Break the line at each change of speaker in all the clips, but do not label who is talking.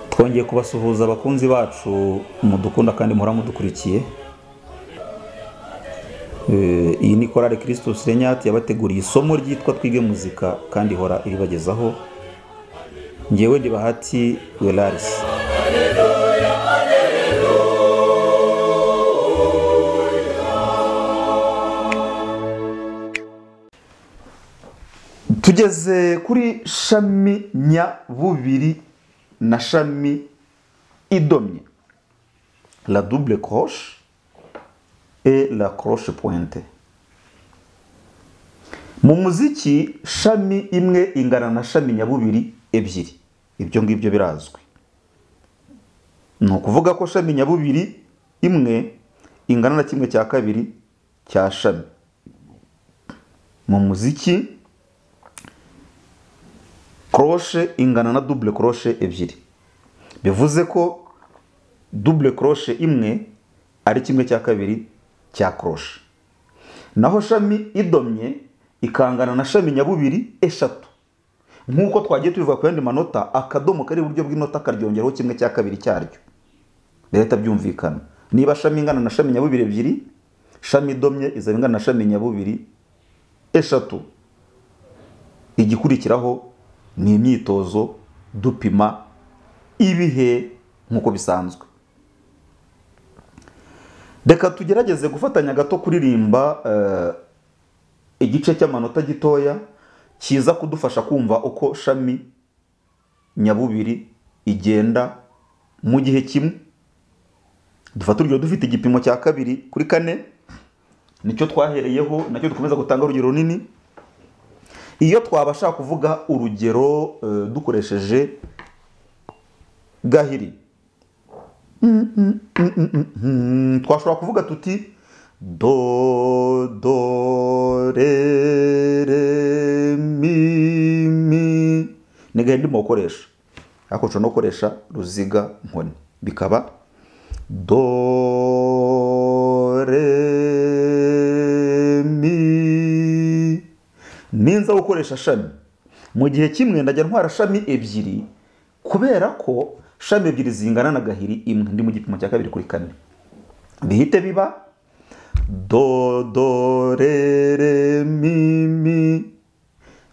twongeye kubasuhuza abakunzi bacu mudukunda kandi muhora mudukurikiye Eh, iyi ni korale kirisitusi renyati yabateguriye isomo ryitwa twige muzika kandi ihora iribagezaho ngewe ndi bahati welarisi tugeze kuri shami nyabubiri na shami idomye la double croche et la croche pointe mu muziki shami imwe ingana na shami nyabubiri ebyiri ibyo ngibyo birazwi ni ukuvuga ko shami nyabubiri imwe ingana na kimwe cya kabiri cya shami mu muziki koroshe ingana na dubule koroshe ebyiri bivuze ko dubule koroshe imwe ari kimwe cya kabiri cya koroshe naho shami idomye ikangana na shami nyabubiri eshatu nk'uko twagiye tubivuga ku yandi manota akadomo kari iburyo bw'inota karyongeraho kimwe cya kabiri cyaryo leta byumvikana niba shami ingana na shami nyabubiri ebyiri shami idomye izaba ingana na shami nyabubiri eshatu igikurikiraho ni imyitozo dupima ibihe nk'uko bisanzwe reka tugerageze gufatanya gato kuririmba eh, igice cy'amanota gitoya kiza kudufasha kumva uko shami nyabubiri igenda mu gihe kimwe dufata urugero dufite igipimo cya kabiri kuri kane nicyo twahereyeho nacyo dukomeza gutanga urugero runini iyo twabasha kuvuga urugero eh, dukoresheje gahiri twashobora kuvuga tuti do do re re mi mi ni gahiri ndimo gukoresha ariko nshobora no gukoresha ruziga nkoni bikaba do re mi ninza gukoresha shami mu gihe kimwe ndajya ntwara shami ebyiri kubera ko shami ebyiri zingana na gahiri imwe ndi mu gipimo cya kabiri kuri kane bihite biba do do re re mi mi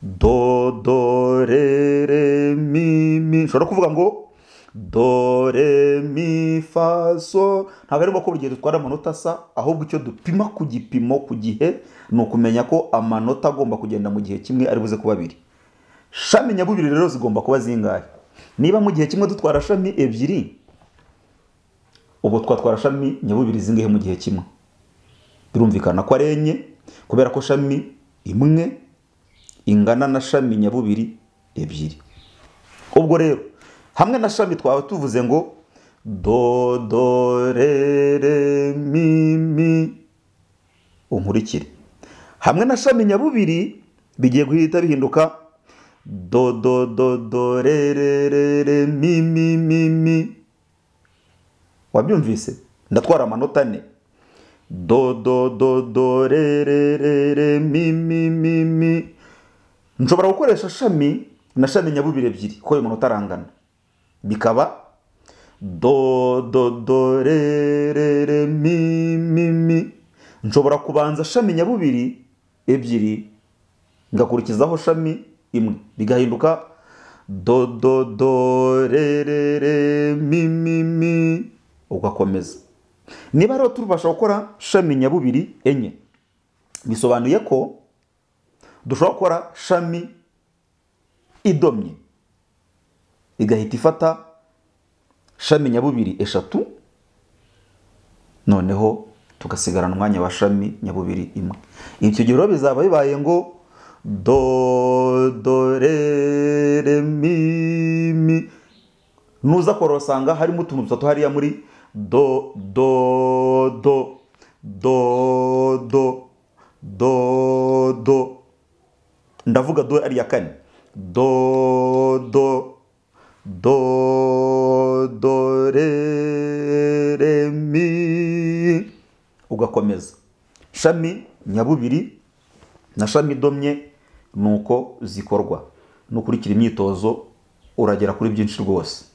do do re re mi mi nshobora kuvuga ngo do re mi fa so ntabwo ari ngombwa ko buri gihe dutwara amanota asa ahubwo icyo dupima ku gipimo ku gihe ni ukumenya ko amanota agomba kugenda mu gihe kimwe ari buze kuba abiri shami nyabubiri rero zigomba kuba zingahe niba mu gihe kimwe dutwara shami ebyiri ubu twatwara shami nyabubiri zingahe mu gihe kimwe birumvikana ko ari enye kubera ko shami imwe ingana na shami nyabubiri ebyiri ubwo rero hamwe na shami twaba tuvuze ngo do do re re mi mi unkurikire hamwe na shami nyabubiri bigiye guhita bihinduka do do do do re re re re mi mi mi mi wabyumvise ndatwara amanota ane do do do do re re re re mi mi mi mi nshobora gukoresha shami na shami nyabubiri ebyiri kuko ayo manota arangana bikaba do do do re re re mi mi mi nshobora kubanza shami nyabubiri ebyiri ngakurikizaho shami imwe bigahinduka do do do re re re mi mi mi ugakomeza niba rero tubasha gukora shami nyabubiri enye bisobanuye ko dushobora gukora shami idomye igahita ifata shami nyabubiri eshatu noneho tugasigarana umwanya wa shami nyabubiri imwe ibyo rero bizaba bibaye ngo do do re re mi mi nuza korosanga harimo utuntu dutatu hariya muri do do do do do do do ndavuga do ari iya kane do do do do re re mi ugakomeza shami nyabubiri na shami idomye ni uko zikorwa nukurikira imyitozo uragera kuri byinshi rwose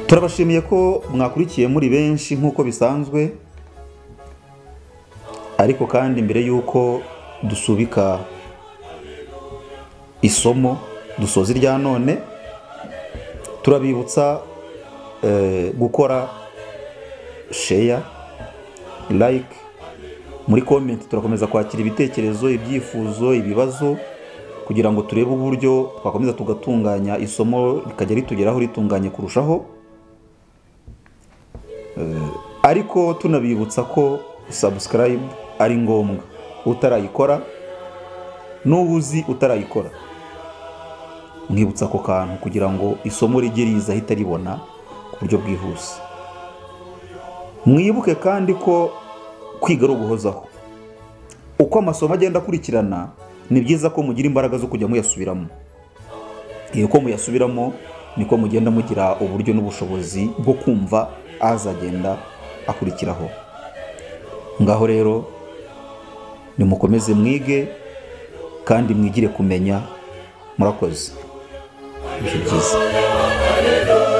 turabashimiye ko mwakurikiye muri benshi nk'uko bisanzwe ariko kandi mbere y'uko dusubika isomo dusoza irya none turabibutsa eh, gukora sheya like muri komenti turakomeza kwakira ibitekerezo ibyifuzo ibibazo kugira ngo turebe uburyo twakomeza tugatunganya isomo rikajya ritugeraho ritunganye kurushaho Eh, ariko tunabibutsa ko subscribe ari ngombwa utarayikora n'uba uzi utarayikora mwibutsa ako kantu kugira ngo isomo rijye riza ahita ribona ku buryo bwihuse mwibuke kandi ko kwiga ari uguhozaho uko amasomo agenda akurikirana ni byiza ko mugira imbaraga zo kujya muyasubiramo iyo uko muyasubiramo niko mugenda mugira uburyo n'ubushobozi bwo kumva azagenda akurikiraho ngaho rero nimukomeze mwige kandi mwigire kumenya murakoze ibihe byiza
Hallelujah.